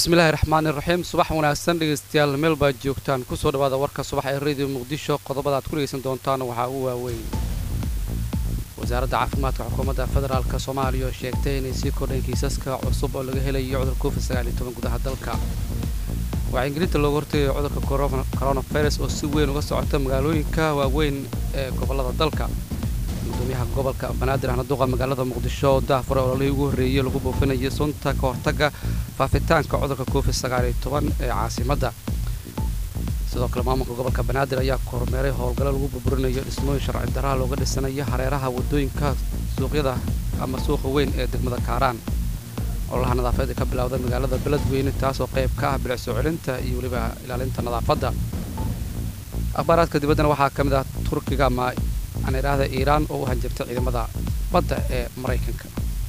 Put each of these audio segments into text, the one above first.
bismillaahi raxmaani raxiim subax wanaagsan dhegaystayaal meel baad joogtaan kusoo dhawaada warka subax ee radio muqdisho qodobada aad ku dhegaysan doontaan waxaa ugu waaweyn wasaaradda caafimaadka xukuumadda federaalk soomaaliya oo sheegtay inay sii kordhayn kiisaska cusub oo laga helayo cudurka covid sagaaliyo toban gudaha dalka waxaa ingiriinta looga hortegayo cudurka coronavirus oo si weyn uga socota magaalooyinka waaweyn ee gobollada dalka gudoomiyaha gobolka banaadir ahna duqa magaalada muqdisho oo daafure ololihii ugu horreeyey lagu buufinayay sunta ka hortagga faafitaanka cudurka covid sagaaliyo toban ee caasimadda sidoo kale maamulka gobolka banaadir ayaa kormeeray howlgallo lagu burburinayo dhismooyin sharci daraha looga dhisanayo hareeraha waddooyinka suuqyada ama suuqa weyn ee degmada kaaraan ololaha nadaafadeed ee ka bilowda magaalada beledweyne taasoo qayb ka ah bilic soo celinta iyo weliba ilaalinta nadaafadda akhbaaraadka dibaddana waxaa ka mid ah turkiga ama aan idhaahda iiraan oo u hanjabtay ciidamada badda ee maraykanka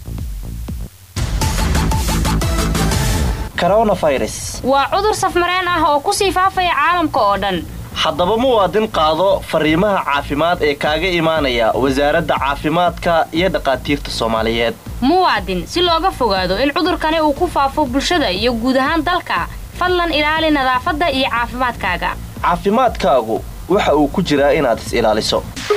waa cudur safmareen ah oo ku sii faafaya caalamka oo dhan haddaba muwaadin qaado fariimaha caafimaad ee kaaga imaanaya wasaaradda caafimaadka iyo dhakhaatiirta soomaaliyeed muwaadin si looga fogaado in cudurkani uu ku faafo bulshada iyo guud ahaan dalka fadlan ilaali nadaafadda iyo caafimaadkaaga caafimaadkaagu waxa uu ku jiraa inaad is ilaaliso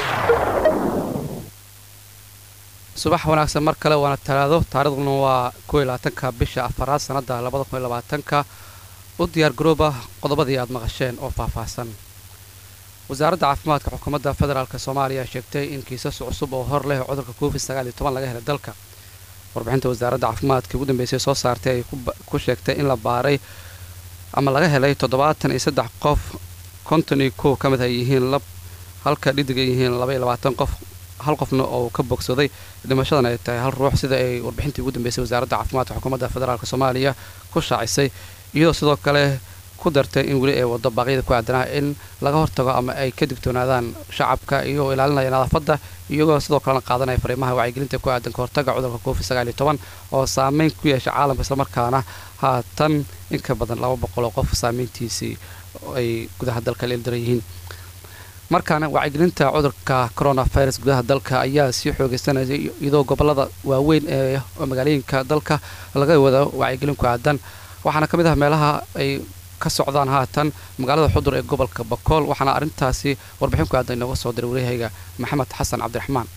subax wanaagsan mar kale waana talaado taariikhduna waa koo iyo labaatanka bisha afaraad sannadda labada kun iyo labaatanka u diyaar garooba qodobadii aad maqasheen oo faahfaahsan wasaaradda caafimaadka xukuumadda federaalk soomaaliya sheegtay in kiisas cusub oo hor leh cudurka covid sagaal iyo toban laga helay dalka warbixinta wasaaradda caafimaadka ugu dambeysay soo saartay ay ku sheegtay in la baaray ama laga helay toddobaatan iyo saddex qof konton iyo kow ka mid ay yihiin lab halka dhidig ay yihiin laba iyo labaatan qof hal qofna oo ka bogsaday dhimashadan ay tahay hal ruux sida ay warbixintii ugu dambeysay wasaaradda caafimaadka xukuumadda federaalk soomaaliya ku shaacisay iyadoo sidoo kale ku dartay in weli ay waddo baaqyada ku aadanaa in laga hortago ama ay ka digtoonaadaan shacabka iyagoo ilaalinaya nadaafadda iyagoo sidoo kalena qaadanaya fariimaha wacyigelinta ku aadan ka hortagga cudurka covid sagaal iyo toban oo saameyn ku yeesha caalamka islamarkaana haatan in ka badan laba boqol oo qof saameyntiisii ay gudaha dalka leeldaran yihiin markaana wacyigelinta cudurka coronavirus gudaha dalka ayaa sii xoogeysanayay iyadoo gobolada waaweyn ee magaalooyinka dalka laga wada wacyigelin ku aadan waxaana ka mid ah meelaha ay ka socdaan haatan magaalada xudur ee gobolka bakool waxaana arrintaasi warbixin ku aadan inooga soo diray waryahayga maxamed xasan cabdiraxmaan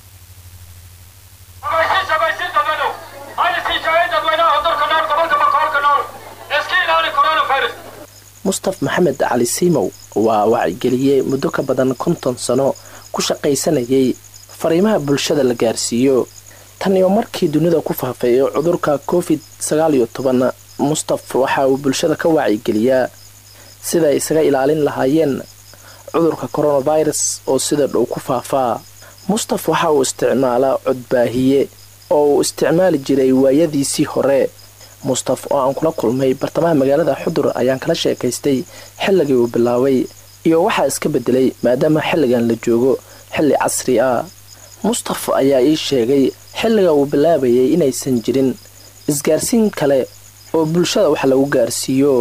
mustaf maxamed cali siimow waa wacyigeliyey muddo ka badan konton sano ku shaqaysanayay fariimaha bulshada la gaarsiiyo tan iyo markii dunida ku faafeeyo cudurka covid sagaal iyo toban mustaf waxa uu bulshada ka wacyigeliyaa siday isaga ilaalin lahaayeen cudurka coronavirus oo sida dhow ku faafaa mustaf waxa uu isticmaalaa codbaahiye oo uu isticmaali jiray waayadiisii hore mustaf oo aan kula kulmay bartamaha magaalada xudur ayaan kala sheekaystay xilligii uu bilaabay iyo waxaa iska bedelay maadaama xilligan la joogo xilli casri ah mustaf ayaa ii sheegay xilliga uu bilaabayay inaysan jirin isgaarsiin kale oo bulshada wax lagu gaarsiiyo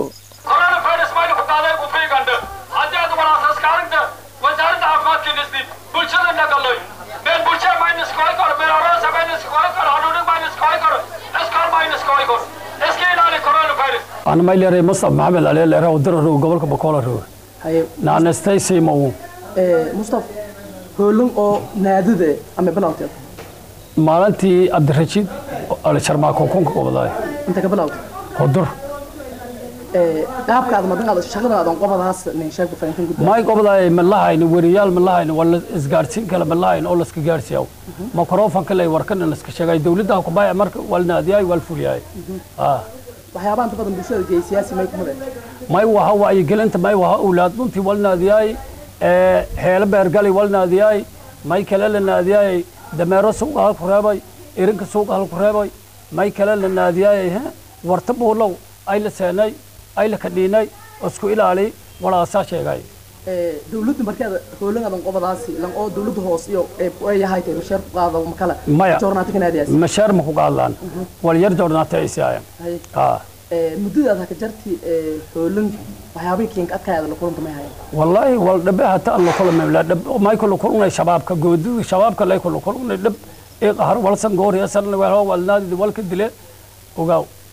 ana maylere mustaf maxamed aleelere udirarow gobolka bakoolarow naanestaysiimow mustaf hoolin oo naadide ama bilawteed maalintii cabdirashiid alsharmaako kunka qobadaay inta ka bilawta hudur qaabkaada madaqaada shaqadaada qobadaas nin sheeg farintan gudba may qobadaay ma lahayn weriyaal ma lahayn wala isgaarsiin kale ma lahayn oo laska gaarsiiyaw makrofanka lay warkana laska sheegay dawladda ku baay marka wal naadiyay wal fuliyay ah waxyaabaha inta badan bulshada geey siyaasi may kumade may waha wacyigelinta may waha awlaad dhuntii wal naadiyay heelo beergali wal naadiyay may kale la naadiyay dameero suuqa halku reebay irinka suuqa halku reebay may kale la naadiyay warta buulow ay la seenay ay la kadhiinay isku ilaali walaasaa sheegay dawladdu markeeda hoolinadan qobadaasi lan oo dawladdu hoos iyo ay yahay tay masheer ku qaado makala maya joornaati kanaadiyaas masheer ma ku qaadlaan wal yar joornaati ay siiyaan ah muddadaad haka jarti hoolin waxyaabihii kiinka adkaayada la kulanta may hayan والله والدب حتى الله كل ما لا دب ما يكون كلنا شباب كجود شباب كلا يكون كلنا دب إيه قهر ولا سنجور يا سن ولا هو ولا نادي ولا كدلة وقاو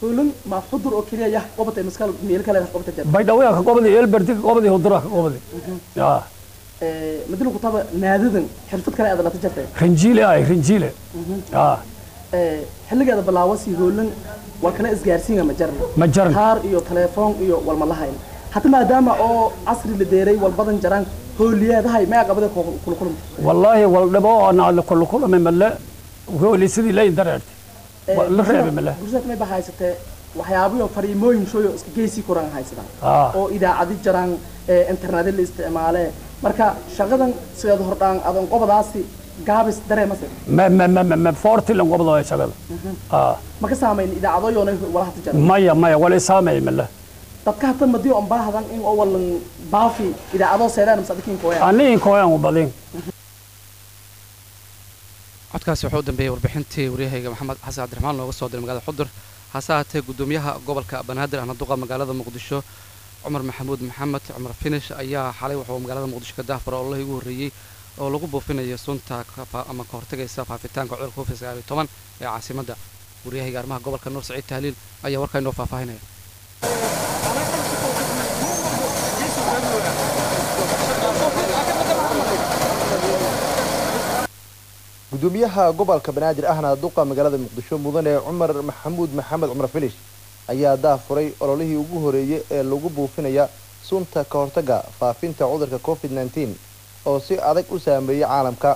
hoolan ma xudur oo keliya yah qobatay maskal meel kale qobata jar baydhawya ka qobadi elberti ka qobadi hudura ka qobadi ya ee madina ku taba naadadan xirfad kale aad la tajartay rinjiile ay rinjiile ya ee xilligeeda bilaawasi hoolan waa kala isgaarsiinga ma jaran ma jaran kaar iyo telefoon iyo walma lahayn hata maadaama oo casri la deeray walbadan jaraan hooliyeedahay ma qabada kula kulanta wallaahi waldhabo ana la kullu kulame male hooli sidii layn dareertay la reebay male bulshada may bahaysatee waxyaabiyo fariimooyin shooyo iska geysi kuraan haysadaan ah oo idaacadi jaraan ee internet la isticmaale marka shaqadan sideed hordhaan adan qobadaasi gaabis dareemase ma ma ma ma- ma forti lan qobdo ay shaqada ah ma ka saamayn idaacadooyoona wala hata jaran maya maya wala saamay male dadka hata madiyo on baahdan in oo walan baafi idaacadoo seedaan masadikiin kooya aniin kooyan u badin codkaasi wuxuu u dambeeyey warbixintii waryahayga maxamed xasan cabdiraxmaan looga soo diray magaalada xudur hase haatee gudoomiyaha gobolka banaadir ahna duqa magaalada muqdisho cumar maxamuud maxamed cumar finish ayaa xalay wuxuu magaalada muqdisho ka daahfura ololihii ugu horreeyey oo lagu buufinayo sunta ka fa- ama ka hortagaysa faafitaanka cudurka covid sagaal iyo toban ee caasimadda waryahayga arrimaha gobolka nuur saciid tahliil ayaa warkaa inoo faahfaahinaya gudoomiyaha gobolka banaadir ahna duqa magaalada muqdisho mudane cumar maxamuud maxamed cumar filish ayaa daafuray ololihii ugu horeeyey ee lagu buufinaya sunta ka hortaga faafinta cudurka covid nneteen oo si adag u saameeyey caalamka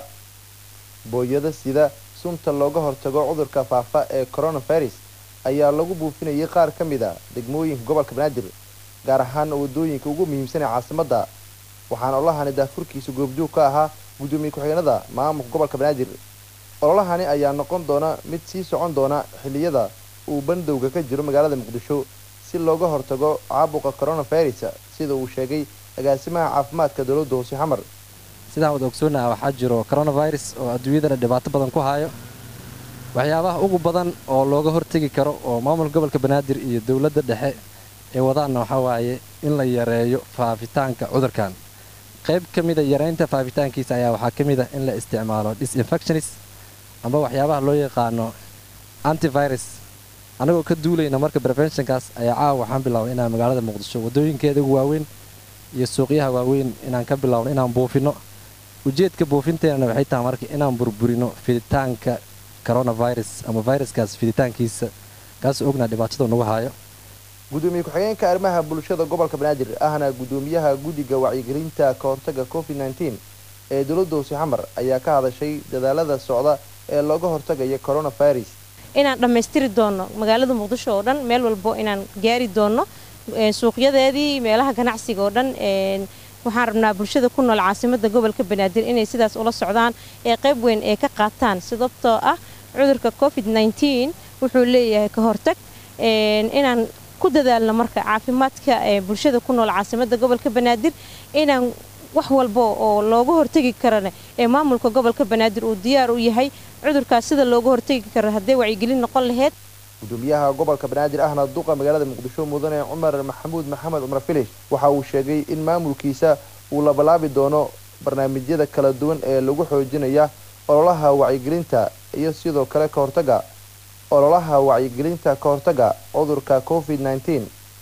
booyada sida sunta looga hortago cudurka faafa ee coronavirus ayaa lagu buufinayay qaar ka mid a degmooyinka gobolka banaadir gaar ahaan wadooyinka ugu muhiimsan ee caasimadda waxaana ololahani daafurkiisa goobjoog ka ahaa gudoomiye ku-xigeenada maamulka gobolka banaadir ololahani ayaa noqon doona mid sii socon doona xilliyada uu bandowga ka jiro magaalada muqdisho si looga hortago caabuqa coronavirus sida uu sheegay agaasimaha caafimaadka dowladda hoose xamar sidaan wada ogsoonaha waxaa jiro coronavirus oo adduunyadana dhibaato badan ku hayo waxyaabaha ugu badan oo looga hortegi karo oo maamulka gobolka banaadir iyo dowladda dhexe ee wadaanna waxaa waaye in la yareeyo faafitaanka cudurkan qayb ka mida yareynta faafitaankiisa ayaa waxaa ka mid a in la isticmaalo disinfectionis amba waxyaabaha loo yaqaano antivirus annagoo ka duulayna marka preventionkaas ayaa caawa waxaan bilaabay inaan magaalada muqdisho waddooyinkeeda ugu waaweyn iyo suuqyaha waaweyn inaan ka bilaabno inaan buufino ujeedka buufinteenana waxay tahay marka inaan burburino fiditaanka coronavirus ama viruskaas fiditaankiisa kaas ognaa dhibaatada nagu hayo gudoomiye ku-xigeenka arrimaha bulshada gobolka banaadir ahna gudoomiyaha guddiga wacyigelinta ka hortaga covid nneteen ee dowladda hoose xamar ayaa ka hadashay dadaalada socda ee looga hortagaya coronavirus inaan dhammaystiri doonno magaalada muqdisho oo dhan meel walbo inaan gaari doonno ee, suuqyadeedii meelaha ganacsiga oo dhan een, waxaan rabnaa bulshada ku nool caasimadda gobolka banaadir inay sidaas ula socdaan ee qayb weyn ee ka qaataan sababtoo ah cudurka covid 19 wuxuu leeyahay ka hortag een, inaan ku dadaalno marka caafimaadka ee bulshada ku nool caasimadda gobolka banaadir inaan wax walba oo looga hortegi karana ee maamulka gobolka banaadir uu diyaar u yahay cudurkaas sida looga hortegi karo haddee wacyigelin noqon lahayd gudoomiyaha gobolka banaadir ahna duqa magaalada muqdisho mudane cumar maxamuud maxamed cumar filish waxa uu sheegay in maamulkiisa uu labalaabi doono barnaamijyada kala duwan ee lagu xoojinaya ololaha wacyigelinta iyo sidoo kale ka hortaga ololaha wacyigelinta ka hortaga cudurka covid nneteen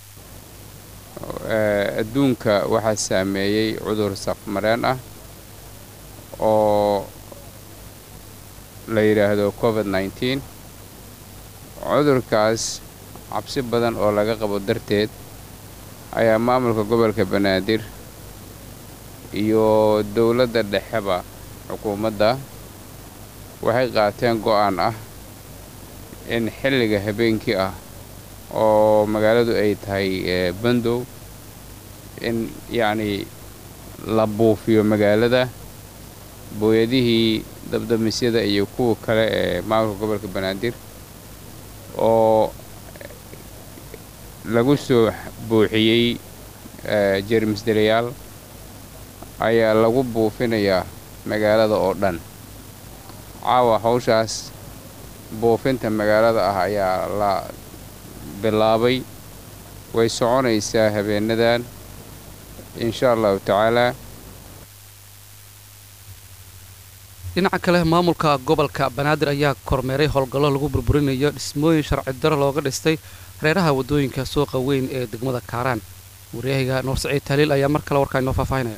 adduunka waxaa saameeyey cudur safmareen ah oo la yidhaahdo covid nneteen cudurkaas cabsi badan oo laga qabo darteed ayaa maamulka gobolka banaadir iyo dowladda dhexeba xukuumadda waxay qaateen go'aan ah in xilliga habeenkii ah oo magaaladu ay tahay bandow in yacnii la buufiyo magaalada booyadihii dabdamisyada iyo kuwa kale ee maamulka gobolka banaadir oo lagu soo buuxiyey jeermisdelayaal ayaa lagu buufinayaa magaalada oo dhan caawa hawshaas buufinta magaalada ah ayaa la bilaabay way soconaysaa habeenadan insha allahu tacaalaa dhinaca kale maamulka gobolka banaadir ayaa kormeeray howlgallo lagu burburinayo dhismooyin sharci daro looga dhistay hareeraha waddooyinka suuqa weyn ee degmada kaaraan waryahiga nuur saciid taaliil ayaa mar kale warkaa inoo faahfaahinaya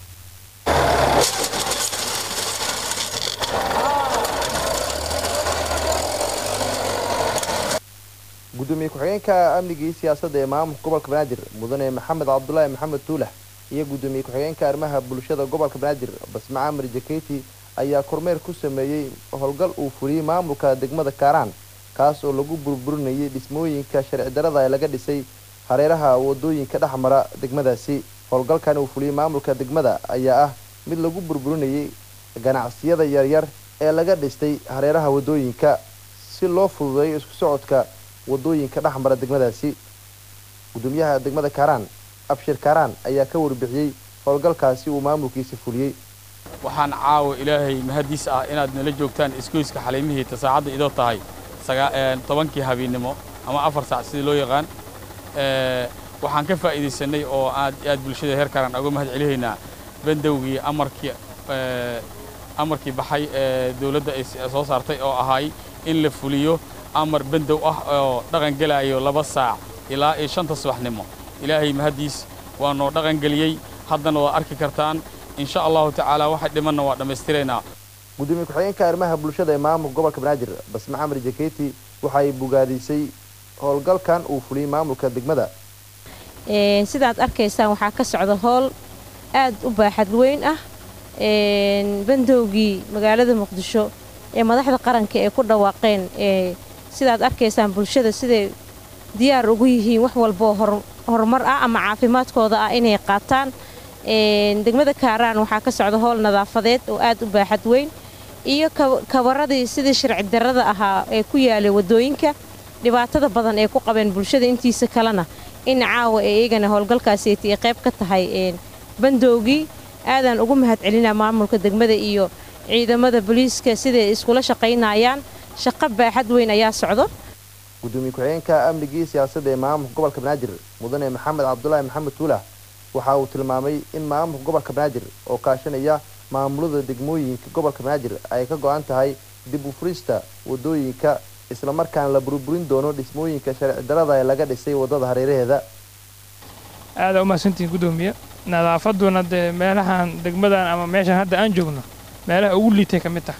gudoomiye ku-xigeenka amnigii siyaasadda ee maamulka gobolka banaadir mudane maxamed cabdulaahi maxamed tuulax iyo gudoomiye ku-xigeenka arrimaha bulshada gobolka banaadir basma camar jaketi ayaa kormeer ku sameeyey howlgal uu fuliyey maamulka degmada kaaraan kaas oo lagu burburinayay dhismooyinka sharci darada ee laga dhisay hareeraha wadooyinka dhex mara degmadaasi howlgalkan uu fuliyey maamulka degmada ayaa ah mid lagu burburinayay ganacsiyada yaryar ee laga dhistay hareeraha wadooyinka si loo fududeeyo isku socodka wadooyinka dhex mara degmadaasi gudoomiyaha degmada kaaraan abshir kaaraan ayaa ka warbixiyey howlgalkaasi uu maamulkiisa fuliyey waxaan caawa ilaahay mahadiis ah inaad nala joogtaan isgoyska xaliimihiita saacadda idoo tahay tobankii habeennimo ama afar saac sidii loo yaqaan waxaan ka faa'iidaysanay oo aad aad bulshada heer kaaraan uga mahad celihaynaa bandowgii amarkii amarkii baxay ee dawladda ay soo saartay oo ahay in la fuliyo amar bandow ah oo dhaqan gelaayo laba saac ilaa iyo shanta subaxnimo ilaahay mahaddiis waa noo dhaqan geliyey haddana waad arki kartaan insha allahu tacaala waxa dhimanna waa dhammaystiraynaa gudoomiye ku-xigeenka arrimaha bulshada ee maamulka gobolka banaadir basme camar jaketi waxay bogaadisay howlgalkan uu fuliyey maamulka degmada sidaad arkaysaan waxaa ka socda howl aad u baaxad weyn ah bandowgii magaalada muqdisho ee madaxda qaranka ee ku dhawaaqeen sidaad arkaysaan bulshada siday diyaar ugu yihiin wax walboo horumar ah ama caafimaadkooda ah inay qaataan degmada kaaraan waxaa ka socda howl nadaafadeed oo aad u baaxad weyn iyo kabaradii sidii sharci darrada ahaa ee ku yaalay waddooyinka dhibaatada badan ee ku qabeen bulshada intiisa kalena in caawa ee iyagana howlgalkaasieti ay qayb ka tahay bandowgii aadaan ugu mahad celinaa maamulka degmada iyo ciidamada booliiska siday iskula shaqaynayaan shaqo baaxad weyn ayaa socdo gudoomiye ku-xigeenka amnigii siyaasadda ee maamulka gobolka banaadir mudane maxamed cabdulaahi maxamed tuulax waxa uu tilmaamay in maamulka gobolka banaadir oo kaashanaya maamulada degmooyinka gobolka banaadir ay ka go-an tahay dib u furista wadooyinka islamarkaana la burburin doono dhismooyinka sharci darada ee laga dhisay waddada hareeraheeda aadaa umahadsantihiin gudoomiye nadaafaduna dee meelahan degmadan ama meeshan hadda aan joogno meelaha ugu liitay ka mid tah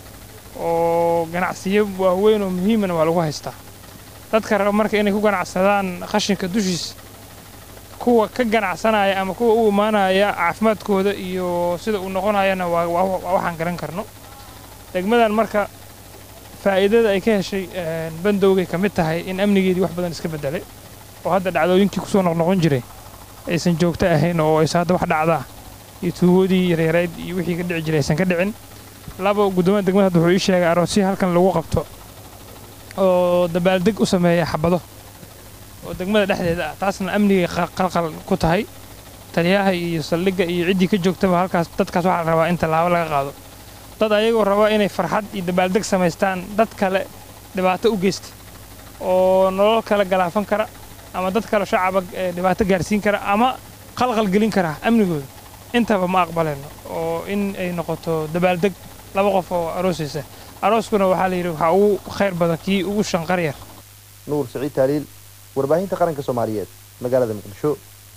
oo ganacsiyo waaweyn oo muhiimana waa lagu haystaa dadka raba marka inay ku ganacsadaan qashinka dushiisa kuwa ka ganacsanaya ama kuwa u imaanaya caafimaadkooda iyo sida uu noqonayana waa waxaan garan karno degmadan marka faa'iidada ay ka heshay bandowgay ka mid tahay in amnigeedii wax badan iska beddelay oo hadda dhacdooyinkii kusoo noqnoqon jiray aysan joogto ahayn oo aysan hadda wax dhacdaa iyo tuugoodii yareereyd iyo wixii ka dhici jiray aysan ka dhicin laba guddoomiya degmada hadda wuxuu ii sheegay aroosyo halkan lagu qabto oo dabaaldeg u sameeya xabado oo degmada dhexdeeda ah taasna amnigay qalqal ku tahay taliyaha iyo saldhigga iyo ciddii ka joogtaba halkaas dadkaas waxaa la rabaa in tallaabo laga qaado dad ayagoo raba inay farxad iyo dabaaldeg samaystaan dad kale dhibaato u geysta oo nolol kale galaafan kara ama dad kale shacaba dhibaato gaarsiin kara ama qalqal gelin kara amnigooda intaba ma aqbalayno oo in ay noqoto dabaaldeg laba qof oo aroosaysa arooskuna waxaa la yidhi waxaa ugu khayr badan kii ugu shanqar yar nuur saciid taaliil warbaahinta qaranka soomaaliyeed magaalada muqdisho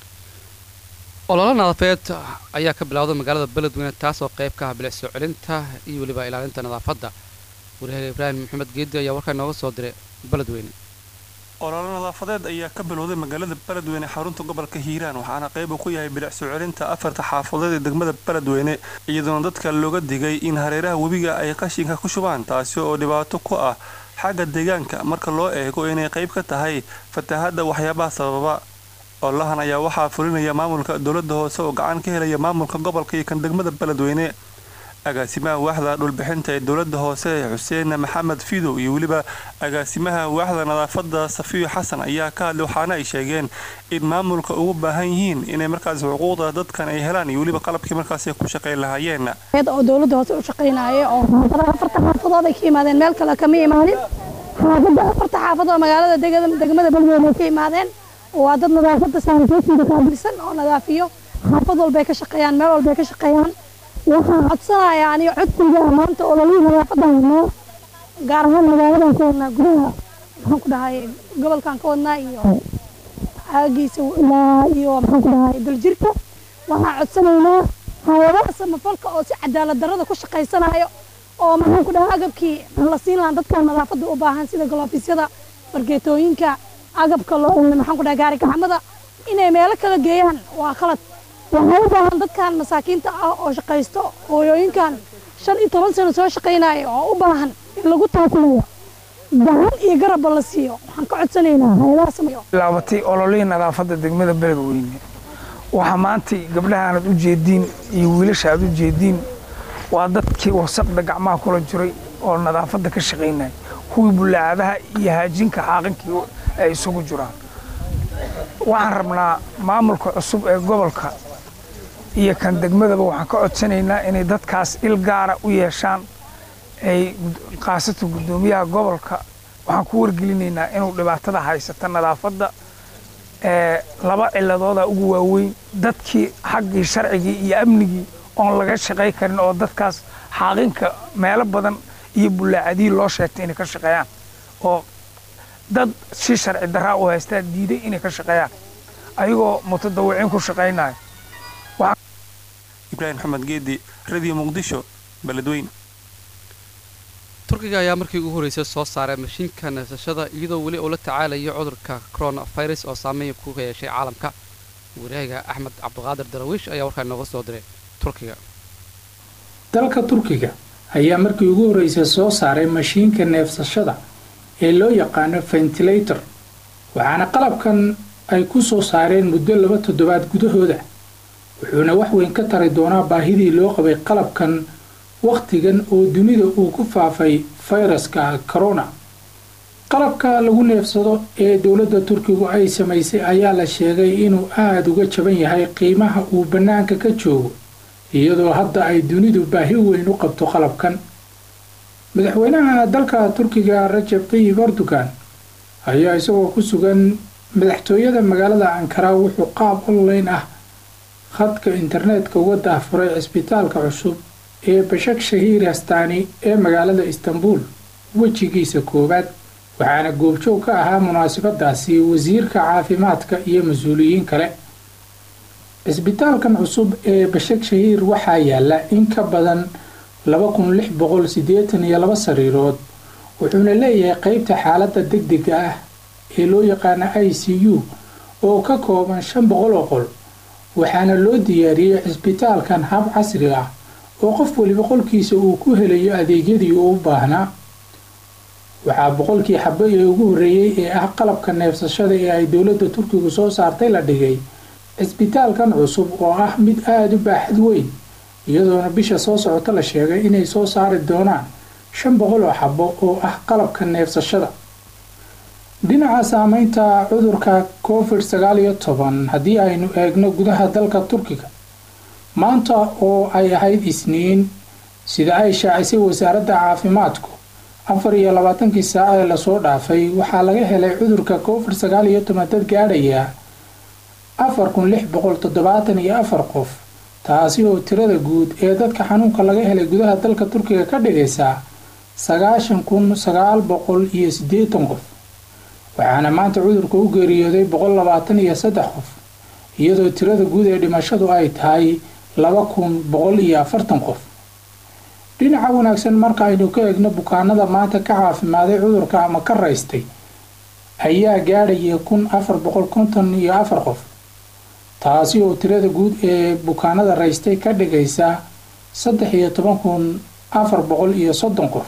ololo nadaafadeed ayaa ka bilowday magaalada beledweyne taasoo qayb ka ah bilic soo celinta iyo weliba ilaalinta nadaafadda waryahaga ibraahim maxamed geedi ayaa warkaa inooga soo diray beledweyne ololo nadaafadeed ayaa ka bilowday magaalada beledweyne xarunta gobolka hiiraan waxaana qayb uu ku yahay bilic soo celinta afarta xaafadood ee degmada beledweyne iyadoona dadka looga digay in hareeraha webiga ay qashinka ku shubaan taasi oo dhibaato ku ah xagga deegaanka marka loo eego inay qayb ka tahay fatahaadda waxyaabaha sababa olahan ayaa waxaa fulinaya maamulka dowladda hoose oo gacan ka helaya maamulka gobolka iyo kan degmada beledweyne agaasimaha waaxda dhulbixinta ee dowladda hoose xuseen maxamed fidow iyo weliba agaasimaha waaxda nadaafadda safiyo xasan ayaa ka hadlay waxaana ay sheegeen in maamulka ugu baahan yihiin inay markaas xuquuqda dadkan ay helaan iyo weliba qalabkii markaas ay ku shaqayn lahaayeen oo dowladda hoose u shaqaynaya oo afarta xaafadood ay ka yimaadeen meel kale kama imaanin xaafadda afarta xaafadood magaalada degmada beledweyne ay ka imaadeen waa dad nadaafadda saanfeesiga qaabilsan oo nadaafiyo xaafad walbay ka shaqeeyaan meel walbay ka shaqeeyaan waxaan codsanayaa aniga codsiga maanta ololihii nadaafadda haynaa gaar ahaan magaaladan ku wadnaa gudaha maxaan ku dhahay gobolkan ka wadnaa iyo aagiisa ilaa iyo maxaan ku dhahay daljirka waxaan codsanaynaa hay-adaha samafalka oo si cadaalad darrada ku shaqaysanayo oo maxaan ku dhahay agabkii la siin lahaa dadkan nadaafadda u baahan sida galoofyada fargeetooyinka agabka loo maxaan ku dhahay gaari gaxamada inay meelo kala geeyaan waa qalad waxay u baahan dadkan masaakiinta ah oo shaqaysto hooyooyinkan shan iyo toban sano soo shaqaynaya oo u baahan in lagu taakulayo gacan iyo garabba la siiyo waxaan ka codsanaynaa hay-adaha sameeyo laabatay ololihii nadaafadda degmada beledweyne waxaa maanta gabdhaha aad u jeediin iyo wiilasha aad u jeediin waa dadkii wasaqda gacmaha kula jiray oo nadaafadda ka shaqaynaya kuwii bullaacadaha iyo haajinka xaaqankii ay isugu jiraan waxaan rabnaa maamulka cusub ee gobolka iyo kan degmadaba waxaan ka codsanaynaa inay dadkaas il gaara u yeeshaan ay khaasatan guddoomiyaha gobolka waxaan ku wargelinaynaa inuu dhibaatada haysata nadaafadda laba ciladooda ugu waaweyn dadkii xaggii sharcigii iyo amnigii oon laga shaqay karin oo dadkaas xaaqinka meelo badan iyo bullaacadii loo sheegtay inay ka shaqeeyaan oo dad si sharci daraa u haystaa diiday inay ka shaqeeyaan ayagoo mutadawiciin ku shaqaynaya ibraahim maxamed geedi radio muqdisho beledweyne turkiga ayaa markii ugu horreysay soo saaray mashiinka neefsashada iyadoo weli uu la tacaalayo cudurka coronavirus oo saameyn ku yeeshay caalamka waryahaga axmed cabdiqaadir darawiish ayaa warkaa inooga soo diray turkiga dalka turkiga ayaa markii ugu horreysay soo saaray mashiinka neefsashada ee loo yaqaano ventilator waxaana qalabkan ay ku soo saareen muddo laba toddobaad gudahooda wuxuuna wax weyn ka tari doonaa baahidii loo qabay qalabkan wakhtigan oo dunida uu ku faafay fayraska corona qalabka lagu neefsado ee dowladda turkigu ay samaysay ayaa la sheegay inuu aada uga jaban yahay qiimaha uu bannaanka ka joogo iyadoo hadda ay dunidu baahi weyn u qabto qalabkan madaxweynaha dalka turkiga rajab tayyib erdogan ayaa isagoo ku sugan madaxtooyada magaalada ankara wuxuu qaab online ah khadka internetka uga daahfuray cisbitaalka cusub ee bashak shahiir hastaani ee magaalada istanbul wejigiisa koowaad waxaana goobjoog ka ahaa munaasabadaasi wasiirka caafimaadka iyo mas-uuliyiin kale cisbitaalkan cusub ee bashak shahiir waxaa yaala in ka badan laba kun lix boqol siddeetan iyo laba sariirood wuxuuna leeyahay qeybta xaaladda degdega ah ee loo yaqaana i c u oo ka kooban shan boqol oo qol waxaana loo diyaariyey cisbitaalkan hab casri ah oo qof weliba qolkiisa uu ku helayo adeegyadii uu u baahnaa waxaa boqolkii xabo ee ugu horreeyey ee ah qalabka neefsashada ee ay dowladda turkigu soo saartay la dhigay cisbitaalkan cusub oo ah mid aada u baaxad weyn iyadoona bisha soo socota la sheegay inay soo saari doonaan shan boqol oo xabo oo ah qalabka neefsashada dhinaca saameynta cudurka covid sagaal iyo toban haddii aynu eegno gudaha dalka turkiga maanta oo ay ahayd isniin sida ay shaacisay wasaaradda caafimaadku afar iyo labaatankii saaca ee lasoo dhaafay waxaa laga helay cudurka covid sagaal iyo toban dad gaadhaya afar kun lix boqol toddobaatan iyo afar qof taasi oo tirada guud ee dadka xanuunka laga helay gudaha dalka turkiga ka dhigaysa sagaashan kun sagaal boqol iyo siddeetan qof waxaana maanta cudurka u geeriyooday boqol labaatan iyo saddex qof iyadoo tirada guud ee dhimashadu ay tahay laba kun boqol iyo afartan qof dhinaca wanaagsan marka aynu ka eegno bukaanada maanta ka caafimaaday cudurka ama ka raystay ayaa gaadhaya kun afar boqol konton iyo afar qof taasi oo tirada guud ee bukaanada raystay ka dhigaysa saddex iyo toban kun afar boqol iyo soddon qof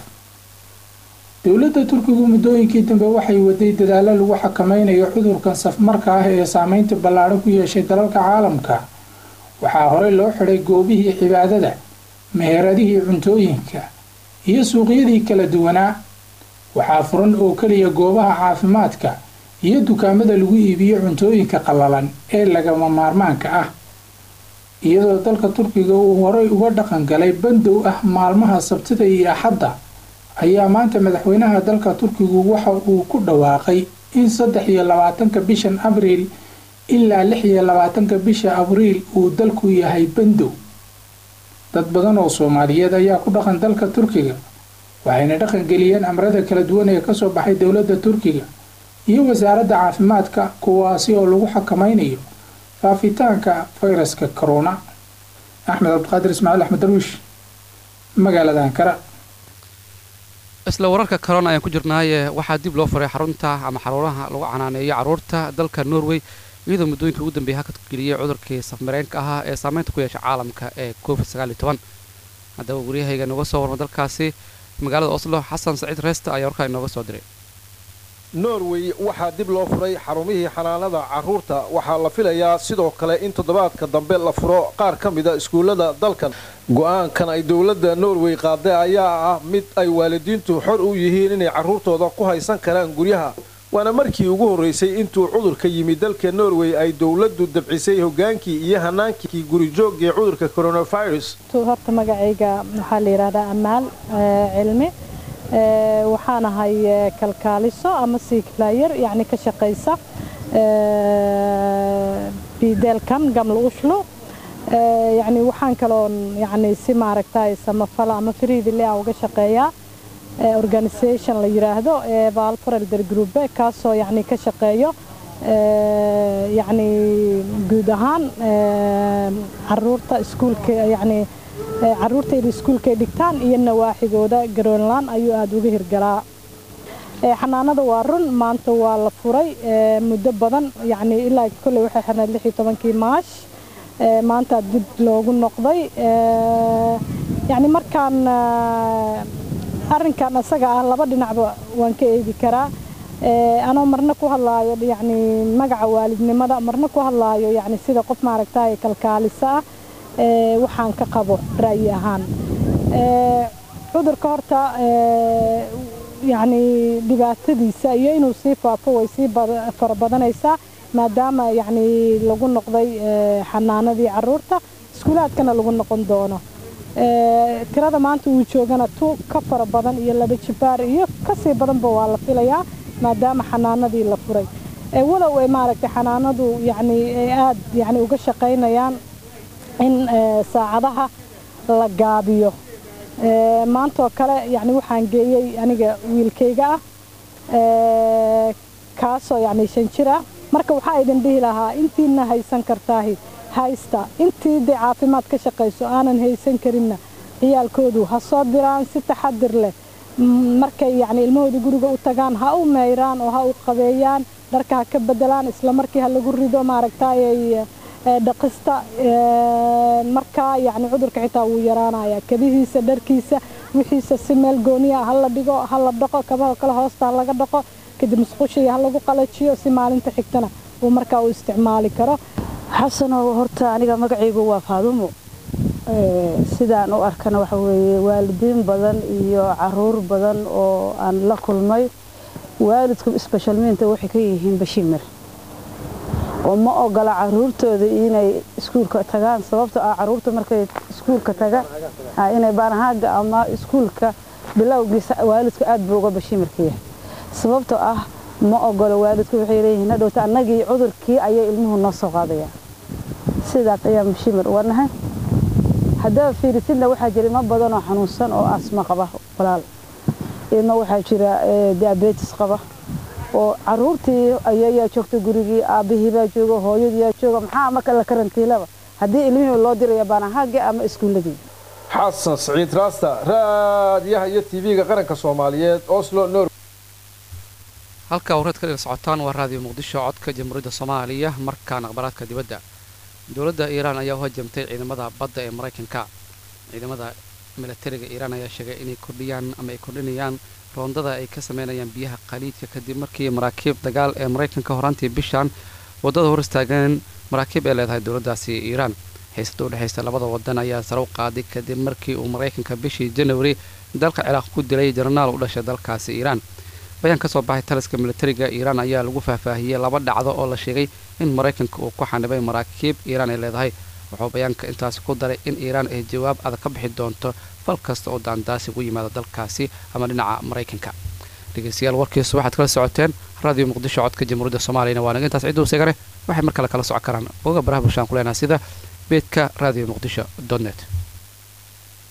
dowladda turkigu muddooyinkii dambe waxay waday dadaalo lagu xakameynayo cudurkan safmarka ah ee saameynta ballaadhan ku yeeshay dalalka caalamka waxaa horey loo xidhay goobihii cibaadada meheradihii cuntooyinka iyo suuqyadii kala duwanaa waxaa furan oo keliya goobaha caafimaadka iyo dukaamada lagu iibiyo cuntooyinka qallalan ee lagama maarmaanka ah iyadoo dalka turkiga uu horey uga dhaqan galay bandow ah maalmaha sabtida iyo axadda ayaa maanta madaxweynaha dalka turkigu waxa uu ku dhawaaqay in saddex iyo labaatanka bishan abriil ilaa lix iyo labaatanka bisha abriil uu dalku yahay bandow dad badan oo soomaaliyeed ayaa ku dhaqan dalka turkiga waxayna dhaqangeliyeen amrada kala duwan ee kasoo baxay dowladda turkiga iyo wasaaradda caafimaadka kuwaasi oo lagu xakameynayo faafitaanka fayraska corona axmed cabdiqaadir ismaaciil axmed darwiish magaalada ankara isla wararka corona ayaan ku jirnaaye waxaa dib loo furay xarunta ama xaruuraha lagu canaaneeyo carruurta dalka norway iyadoo muddooyinka ugu dambeeyay hakad geliyay cudurkii safmareenka ahaa ee saameynta ku yeesha caalamka ee covid sagaaliyo toban haddaba waryahayga nooga soo warma dalkaasi magaalada oslo xasan saciid reesta ayaa warkaa inooga soo diray norway waxaa dib loo furay xarumihii xanaanada carruurta waxaa la filayaa sidoo kale in toddobaadka dambe la furo qaar ka mida iskuullada dalkan go-aankan ay dowladda norway qaaday ayaa ah mid ay waalidiintu xor u yihiin inay carruurtooda ku haysan karaan guryaha waana markii ugu horraysay intuu cudurka yimid dalka norway ay dowladdu dabcisay hogaankii iyo hanaankii gurijoogii cudurka coronavirus horta magacayga waxaa la yidhaahdaa amaal cilmi waxaan ahay kalkaaliso ama siiklayar yacni ka shaqaysa bideelkan gamla ushlo yacni waxaan kaloon yacni si maaragtay samafala ama friidile ah uga shaqeeyaa organisation la yiraahdo ee valforelder group kaasoo yacni ka shaqeeyo yacni guud ahaan caruurta iskuulka yacni caruurtayda iskuulkay dhigtaan iyo nawaaxigooda garoonlaan ayuu aada uga hirgalaa xanaanada waa run maanta waa la furay muddo badan yacni ilaa kolley waxay xirnayd lix iyo tobankii maash maanta dib loogu noqday yacni markaan arrinkan isaga ah laba dhinacba waan ka eegi karaa anoo marna ku hadlaayo yacni magaca waalidnimada marna ku hadlaayo yacni sida qof maaragtay kalkaalisa ah waxaan ka qabo ra'yi ahaan cudurka horta yacni dhibaatadiisa iyo inuu sii faafo way sii fara badanaysaa maadaama yacni lagu noqday xanaanadii caruurta iskuulaadkana lagu noqon doono tirada maanta uu joogana tu ka fara badan iyo laba jibaar iyo kasii badanba waa la filayaa maadaama xanaanadii la furay walow ay maaragtay xanaanadu yacni ay aada yacni uga shaqaynayaan in saacadaha la gaabiyo maantaoo kale yacni waxaan geeyey aniga wiilkayga ah kaasoo yacni shan jir ah marka waxaa idin dhihi lahaa intiina haysan kartaahi haysta intii dee caafimaad ka shaqayso aanan haysan karinna ciyaalkoodu ha soo diraan si taxadir leh markay yacni ilmahooda guriga u tagaan ha u meyraan oo ha u qabeeyaan dharka ha ka bedelaan isla markii ha lagu rido maaragtayay dhaqista markaa yacni cudurka xitaa wuu yaraanayaa kabihiisa dharkiisa wixiisa si meel gooniya ha la dhigo ha la dhaqo kabaha kale hoosta ha laga dhaqo kadib musqushii ha lagu qalajiyo si maalinta xigtana uu markaa u isticmaali karo xasanow horta aniga magacaygu waa faadumo sidaan u arkana waxa weeye waalidiin badan iyo caruur badan oo aan la kulmay waalidku isbashalmiinta waxay ka yihiin bashimir oo ma ogola caruurtooda inay iskuulka tagaan sababto ah caruurta markay iskuulka tagaan inay baanahaaga ama iskuulka bilowgiisa waalidku aad buu uga bashimirka yahay sababtoo ah ma ogolo waalidku waxay leeyihiin hadhowta annagii cudurkii ayay ilmuhu noo soo qaadayaan sidaas ayaa bashimir uga nahay haddaba fiirisidna waxaa jira ilmo badan oo xanuunsan oo asma qaba walaal ilmo waxaa jira diabetes qaba oo caruurtii ayayaa joogta gurigii aabbihii baa jooga hooyadii baa jooga maxaa marka la karantiilaba haddii ilmihii loo diraya baanahaagii ama iskuulladii xasan siciid raasta raadiyaha iyo tv-ga qaranka soomaaliyeed oslo nor halka warreed ka dhiga socotaan waa raadiyo muqdisho codka jamhuuriyadda soomaaliya markaan akhbaraadka dibadda dowladda iiraan ayaa u hajamtay ciidamada badda ee maraykanka ciidamada milatariga iiraan ayaa sheegay inay kordhiyaan ama ay kordhinayaan roondada ay ka sameynayaan biyaha khaliidka kadib markii maraakiib dagaal ee maraykanka horaantii bishan waddada hor istaageen maraakiib ee leedahay dowladdaasi iiraan xiisada udhexaysa labada wadan ayaa sare u qaaday kadib markii uu maraykanka bishii janwari dalka ciraaq ku dilay jenaraal u dhashay dalkaasi iiraan bayaan ka soo baxay taliska militariga iiraan ayaa lagu faahfaahiyey laba dhacdo oo la sheegay in maraykanka uu ku xanibay maraakiib iiraan ay leedahay wuxuu bayaanka intaasi ku daray in iiraan ay jawaab adag ka bixi doonto fal kasta oo daandaasi ugu yimaada dalkaasi ama dhinaca maraykanka dhegeystayaal warkiisu waxaad kala socoteen raadiyo muqdisho codka jamhuuriyadda soomaaliyana waa naga intaas cidduu segare waxay mar kale kala socon karaan oga baraha bulshaan ku leenaha sida beedka raadiyo muqdisho dot net